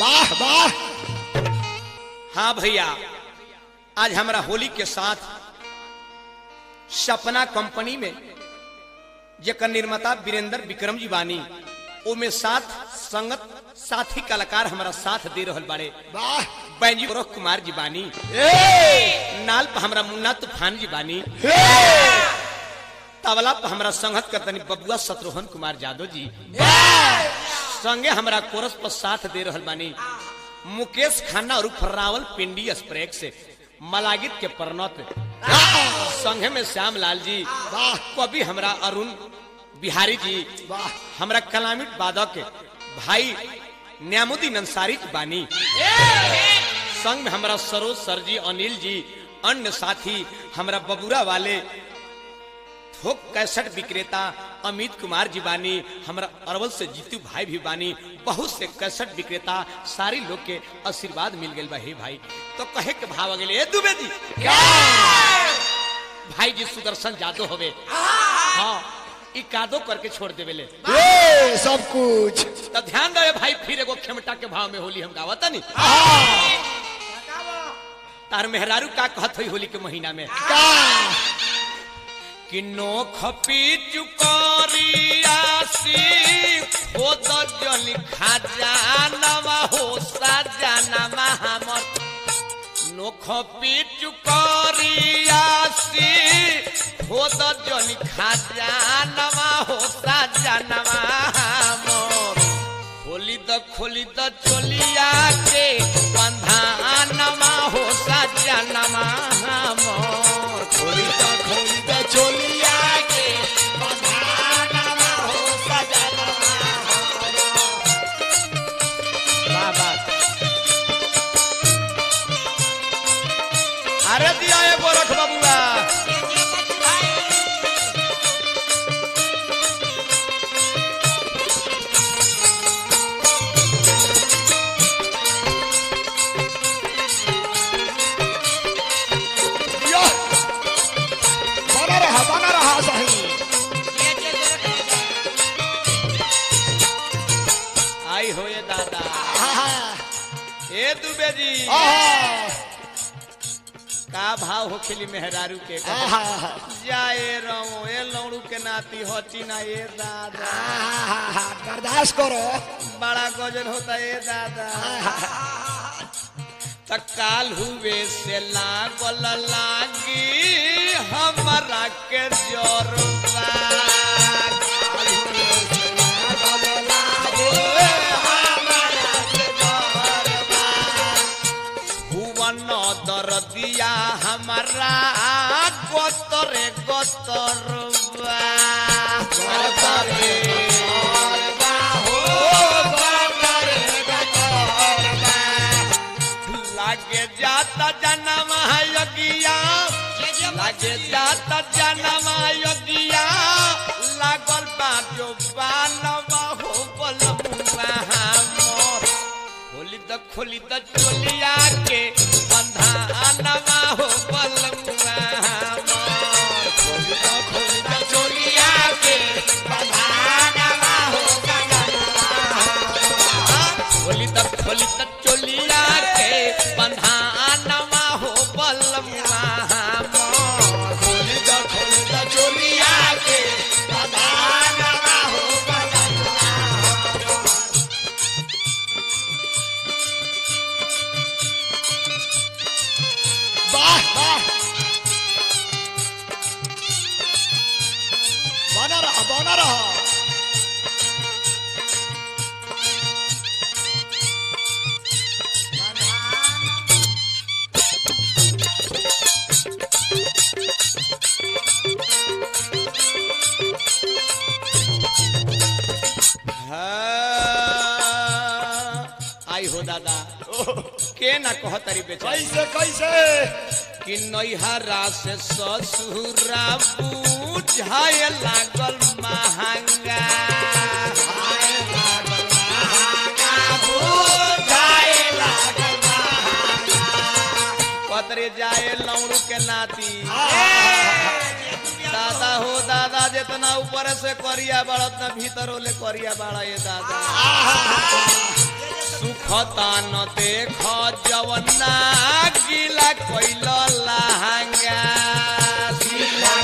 वाह वाह हाँ भैया आज हमारा होली के साथ सपना कंपनी में जेकर निर्माता वीरेंद्र विक्रम जी बानी ओमे साथ संगत साथी कलाकार हमारा साथ दे रहल बाड़े वाह बैंजी गोरख कुमार जी बानी ए नाल पर हमरा मुन्ना तूफान जी बानी हे तबला पर हमरा संगत करतनी बबुआ शत्रुघ्न कुमार यादव जी वाह संगे हमरा कोरस पर साथ दे रहल बानी मुकेश खन्ना और फर्रावल पिंडी स्प्रेक से मलागित के परनत संगे में श्याम लाल जी वाह कवि हमरा अरुण बिहारी जी वाह हमरा कलामिट बादक भाई न्यामुद्दीन अंसारी जी बानी संग में हमरा सरोज सर जी अनिल जी अन्य साथी हमरा बबुरा वाले थोक कैसेट विक्रेता अमित कुमार जी बानी हमरा अरवल से जीतू भाई भी बानी बहुत से कैसेट विक्रेता सारी लोग के आशीर्वाद मिल गए बा हे भाई तो कहे के भाव आ गेले ए दुबे जी भाई जी सुदर्शन जादव होवे हाँ ई कादो करके छोड़ देवे ले ए सब कुछ तो ध्यान रहे भाई फिर एगो खेमटा के भाव में होली हम गावता नहीं तार मेहरारू का कहत हुई होली के महीना में का कि नोख पी चुकरियासी हो तो जन खजानवा हो सजानवा हमर नोख पी चुकरियासी हो तो जन खजानवा हो सजानवा हमर खोली द खोली द चोलिया के बंधानमा हो सजानवा हमर खोली द खोली द चोलिया के बंधानमा हो सजानवा बाबा अरे दिया ये गोरख बाबूआ यो बना रहा बना रहा सही आई हो ये दादा आहा ए दुबे जी आहा का भाव हो खेली मेहरारू के आहा जाए रहो ए लौड़ू के नाती होती ना ए दादा आहा बर्दाश्त करो बड़ा गजन होता ए दादा त काल हुए से लागल लागी हमरा के जोरबा भुवन दरदिया हमारा गोतरे गोतरबा गोतरे लागे जाता जन्म योगिया लागे जाता जन्म योगिया लागल बा जो बानवा हो बलमुआ हमर खोली द खोली द चोलिया के बंधानवा हो बलमुआ हमर खोली द खोली द चोलिया के बंधानवा हो खोली द खोली द चोलिया के बंधानवा हो बलमुआ हमर खोली द खोली द चोलिया के बंधानवा हो बलमुआ वाह वाह बना रहा बना रहा हाँ, आई हो दादा के ना कह तारी बेचारी कैसे कैसे कि नैहरा से ससुरा बुझाए लागल महंगा पतरे जाए लौड़ू के नाती दादा हो दादा जितना ऊपर से करिया बड़ा उतना भीतर होले करिया बड़ा ये दादा सुखता न देख जवना गीला कोइल लहंगा गीला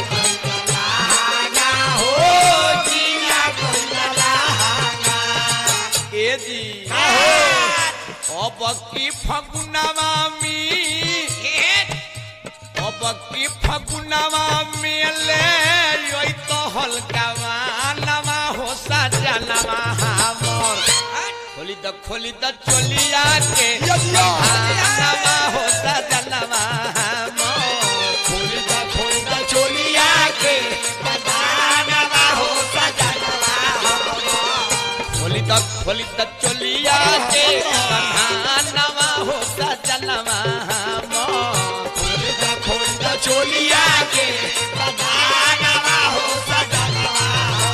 ए जी अब की फगुनवा में अब की फगुनवा में ले योई तो हल्कावा नवा हो सजनवा हमर खोली द खोली द चोलिया के यो, यो। नवा हो सजनवा हमर खोली द खोली द चोलिया के नवा हो सजनवा खोली द खोली द चोलिया के नवा हो सजनवा हमर खोली द खोली द चोलिया के नवा हो सजनवा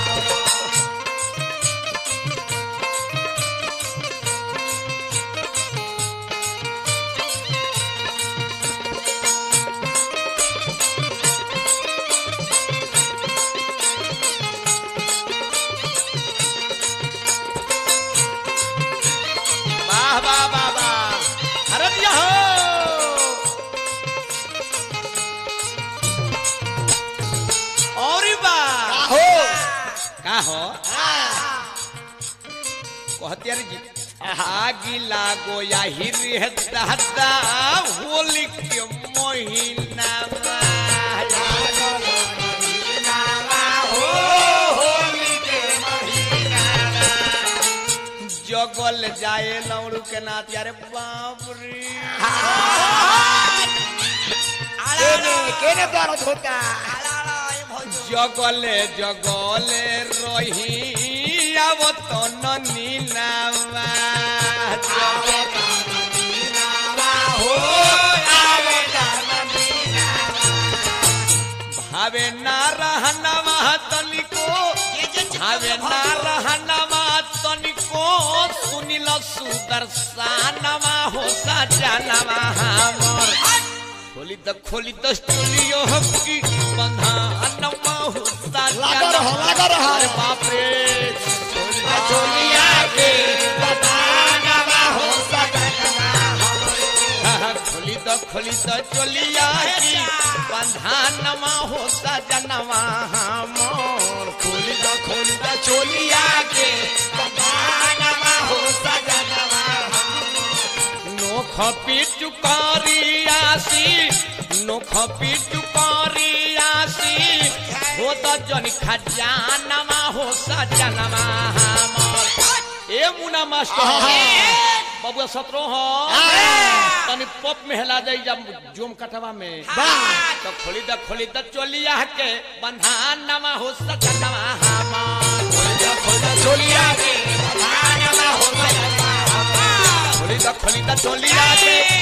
वाह वाह वाह वाह अरे दिया हो और वाह हो का हो कहते अरे जी आगी लागो या हिरी है दादा होली के महीना जगल जाए लौड़ू के नाथ यारे बाप रे केने केने दर्द होता जगले जगले रही अब तो नीनावा भावे ना रहनवा तनिको भावे ना रहनवा तनिको सुनिल सुदर्शनवा हो सजनवा हमर खोली द खोली द स्टूडियो की बंधानवा हो लगा रहा, लगा रहा। अरे बाप रे खोली द चोलिया के बंधानवा हो सजनवा खोली द खोली द चोलिया की बंधानवा हो सजनवा हमर खोली द खोली द चोलिया के बंधानवा हो सजनवा नोख पिटु करियासी नोख पिटु करियासी हो त जनि खजानमा हो सजनमा हमर ए मुना मास्टर बबुआ सतरो हो तनी पप में हेला जाई जब जोम कटवा में तो खोली द खोली द चोलिया के बंधानमा हो सजनमा हमर खोली द खोली द चोलिया के बंधानमा हो सजनमा हमर खोली द खोली द चोलिया के